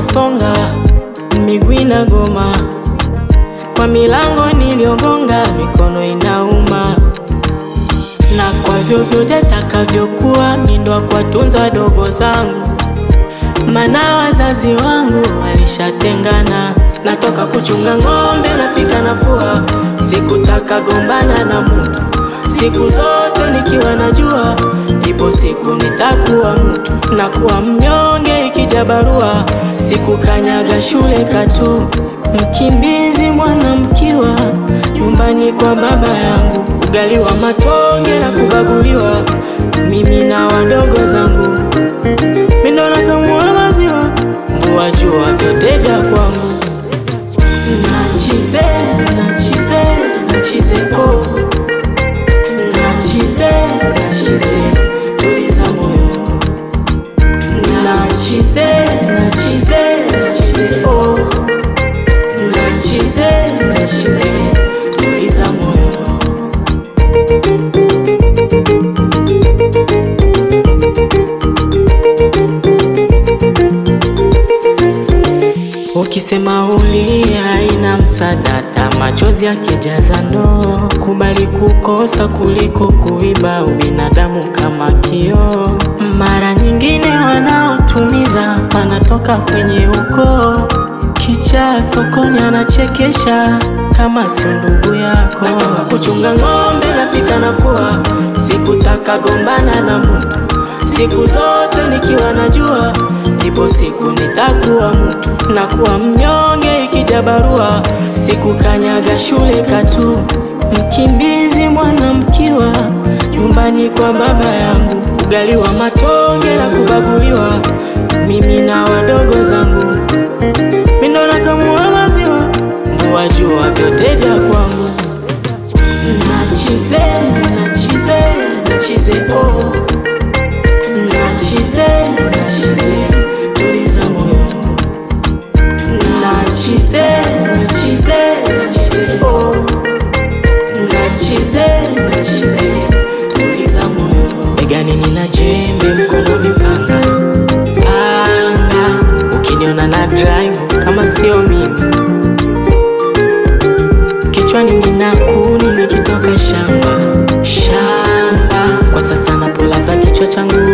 nasonga, miguu inagoma, kwa milango niliyogonga, mikono inauma, na kwa vyovyote takavyokuwa, mindo kuwatunza wadogo zangu, mana wazazi wangu walishatengana. Natoka kuchunga ng'ombe, nafika nafua, sikutaka gombana na mutu, siku zote nikiwa najua ipo siku nitakuwa mtu, nakuwa mnyonge ikija barua, sikukanyaga shule katu, mkimbizi mwanamkiwa nyumbani kwa baba yangu, ugali wa matonge na kubaguliwa, mimi na wadogo zangu, mindo nakamua maziwa, mvua jua vyote vya kwangu, nachize nachize nachize oh Nachize, nachize, tuliza moyo. Nachize, nachize, nachize, oh. Nachize, nachize, tuliza moyo. Ukisema ulia ina msadata, machozi yakijaza ndoo. Kubali kukosa kuliko kuiba, ubinadamu kama kioo. Mara nyingine wanaotumiza wanatoka kwenye ukoo. Kichaa sokoni anachekesha kama sio ndugu yako. Natoka kuchunga ng'ombe, nafika nafua, sikutaka gombana na mtu siku zote nikiwa najua ipo siku nitakuwa mtu, nakuwa mnyonge ikija barua, sikukanyaga shule katu, mkimbizi mwanamkiwa nyumbani kwa baba yangu, ugali wa matonge na kubaguliwa, mimi na wadogo zangu, mindo nakamua maziwa, mvua jua vyote vya kwangu, nachize nachize nachize oh. Nachize, nachize, tuliza moyo. Nachize, nachize, nachize, oh. Nachize, nachize, tuliza moyo. Begani nina jembe, mkononi panga. Panga, ukiniona na drive kama sio mimi. Kichwani nina kuni nikitoka shamba. Shamba, kwa sasa napulaza kichwa changu